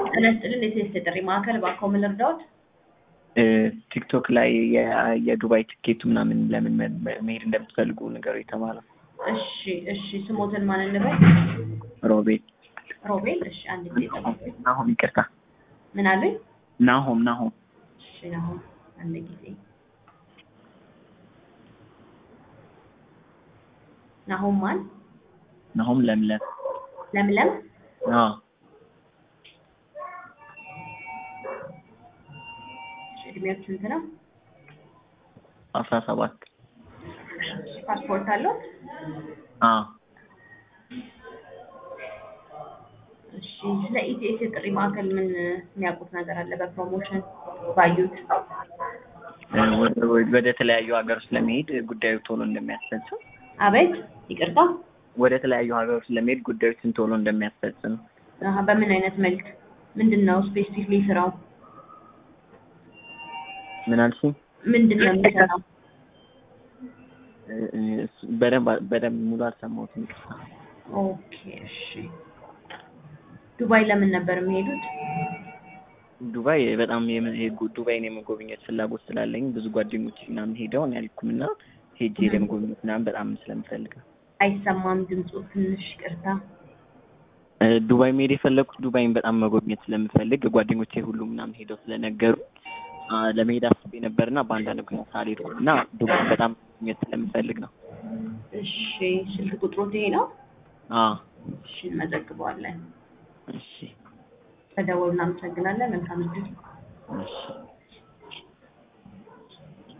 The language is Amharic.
ጤና ይስጥልን የቴስት ጥሪ ማዕከል እባክዎ ምን ልርዳዎት? ቲክቶክ ላይ የ- የዱባይ ትኬቱ ምናምን ለምን መ- መ- መሄድ እንደምትፈልጉ ንገሩ የተባለው እሺ እሺ ስሞትን ማን እንበል? ሮቤል ሮቤል እሺ አንድ ጊዜ ጠብቁኝ። ናሆም ይቅርታ ምን አሉኝ? ናሆም ናሆም እሺ ናሆም አንድ ጊዜ ናሆም ማን? ናሆም ለምለም ለምለም አዎ እሺ እድሜዎት ስንት ነው? አስራ ሰባት ፓስፖርት አለው? አዎ እሺ ስለ ኢቲኤስ የጥሪ ማዕከል ምን የሚያውቁት ነገር አለ? በፕሮሞሽን ባዩት? ወደ- ወደ ተለያዩ ሀገሮች ለመሄድ ጉዳዩ ቶሎ እንደሚያስፈጽም አቤት ይቅርታ ወደ ተለያዩ ሀገሮች ለመሄድ ጉዳዮችን ቶሎ እንደሚያስፈጽም አሀ በምን አይነት መልክ ምንድን ነው ስፔሲፊክሊ ስራው ምን አልሽኝ? ምንድን ነው የሚሰራው? እ- እ- በደንብ በደንብ ሙሉ አልሰማሁትም ይቅርታ። ኦኬ እሺ ዱባይ ለምን ነበር የሚሄዱት? ዱባይ በጣም የም- የጉ- ዱባይን የመጎብኘት ፍላጎት ስላለኝ ብዙ ጓደኞች ምናምን ሄደው እኔ አልሄድኩም እና ሄጄ ለመጎብኘት ምናምን በጣም ስለምፈልግ ነው። አይሰማም ድምፁ ትንሽ ይቅርታ። እ፣ ዱባይ መሄድ የፈለግኩት ዱባይን በጣም መጎብኘት ስለምፈልግ ጓደኞቼ ሁሉ ምናምን ሄደው ስለነገሩ አ፣ ለመሄድ አስቤ ነበርና በአንዳንድ ምክንያት አልሄድኩም እና ዱባይ በጣም መጎብኘት ስለምፈልግ ነው። እሺ ስልክ ቁጥሮት ይሄ ነው? አዎ እሺ እንመዘግበዋለን። እሺ በደወሉ እናመሰግናለን። መልካም እድል። እሺ